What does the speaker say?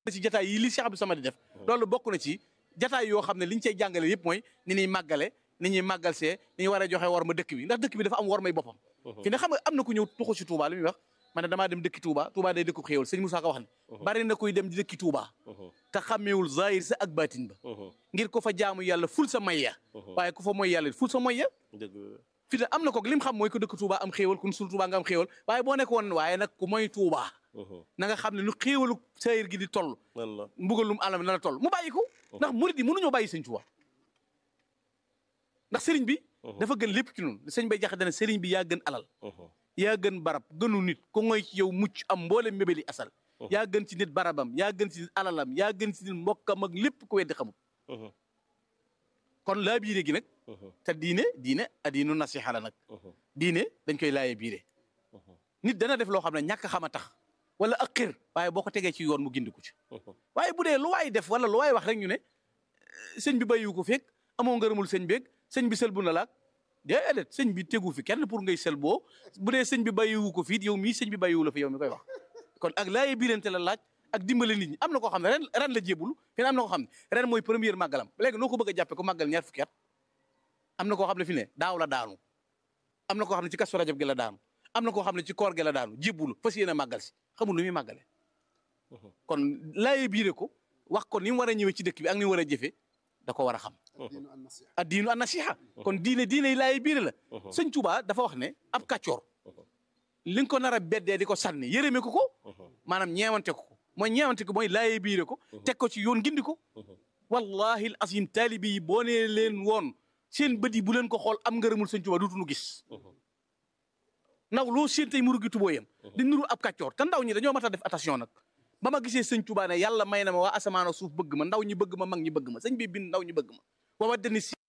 ci jataay yi li Cheikh Abdou Samad di def loolu bokk na ci jataay yoo xam ne li ñu cay jàngale yëpp mooy ni ñuy màggale ni ñuy màggal see ni ñu war a joxe war ma dëkk bi ndax dëkk bi dafa am war may boppam fi ne xam nga am na ku ñëw tuxu ci Touba li muy wax man ne damaa dem dëkki Touba Touba day dëkku xéewal sëñ Moussa ko wax ne bari na kuy dem di dëkki Touba te xàmmeewul zahir sa ak baatin ba ngir ko fa jaamu yàlla ful sa may ya waaye ku fa mooy yàlla ful sa mooy ya fi ne am na ko lim xam mooy ko dëkk Touba am xéewal kun sul Touba nga am xéewal waaye boo nekk woon waaye nag ku mooy Touba na nga xam ne nu xéewalu sayir gi di toll mbugalum alam na la toll mu bàyyi ko ndax murid yi mënuñoo bàyyi sëñ Touba ndax sëriñ bi dafa gën lépp ci noonu sëñ bay jaxe dana sëriñ bi yaa gën alal yaa gën barab gënu nit ku ngoy ci yow mucc am mboolem mébéli asal yaa gën ci nit barabam yaa gën ci nit alalam yaa gën ci nit mbokkam ak lépp ku weddi xamul kon laa biire gi nag te diine diine adiinu nasiha la nag diine dañ koy laaye biire nit dana def loo xam ne ñàkk xam a tax wala ak xir waaye boo ko tegee ci yoon mu gindiku ci waaye bu dee lu waay def wala lu waay wax rek ñu ne sëñ bi bàyyiwu ko feeg amoo ngërëmul sëñ beeg sëñ bi sël bu na laak déedéet sëñ bi tegu fi kenn pour ngay sel boo bu dee sëñ bi bàyyiwu ko fii yow mii sëñ bi bàyyiwu la fi yow mi koy wax kon ak laaye biirante la laaj ak dimbale nit ñi am na koo xam ne ren ren la jébul fi ne am na koo xam ne ren mooy première màggalam léegi noo ko bëgg a jàppe ko màggal ñaar fukki at am na koo xam ne fi ne daaw la daanu am na koo xam ne ci kasu rajab gi la daanu am na koo xam ne ci koor gi la daanu jébul fas yéene màggal si xamul lu muy màggale kon laaye biire ko wax ko ni mu war a ñëwee ci dëkk bi ak ni mu war a jëfe da ko war a xam ad diinu an nasiha kon diine diine yi laaye biire la sëñ Tuubaa dafa wax ne ab kàccoor li nga ko nar a beddee di ko sànni yërëme ko ko maanaam ñeewante ko ko mooy ñeewante ko mooy laaye biire ko teg ko ci yoon gindi ko wallahi al azim taalibi yi boo nee leen woon seen bët yi bu leen ko xool am ngërëmul sëñ Tuubaa duutuñu gis naw loo seen tey mu rugi tubooyam di nuru ab kàccoor te ndaw ñi dañoo mat a def attention nag ba ma gisee sëñ Tuubaa ne yàlla may na ma waa asamaan suuf bëgg ma ndaw ñi bëgg ma mag ñi bëgg ma sëñ bi bind ndaw ñi bëgg ma wa waddani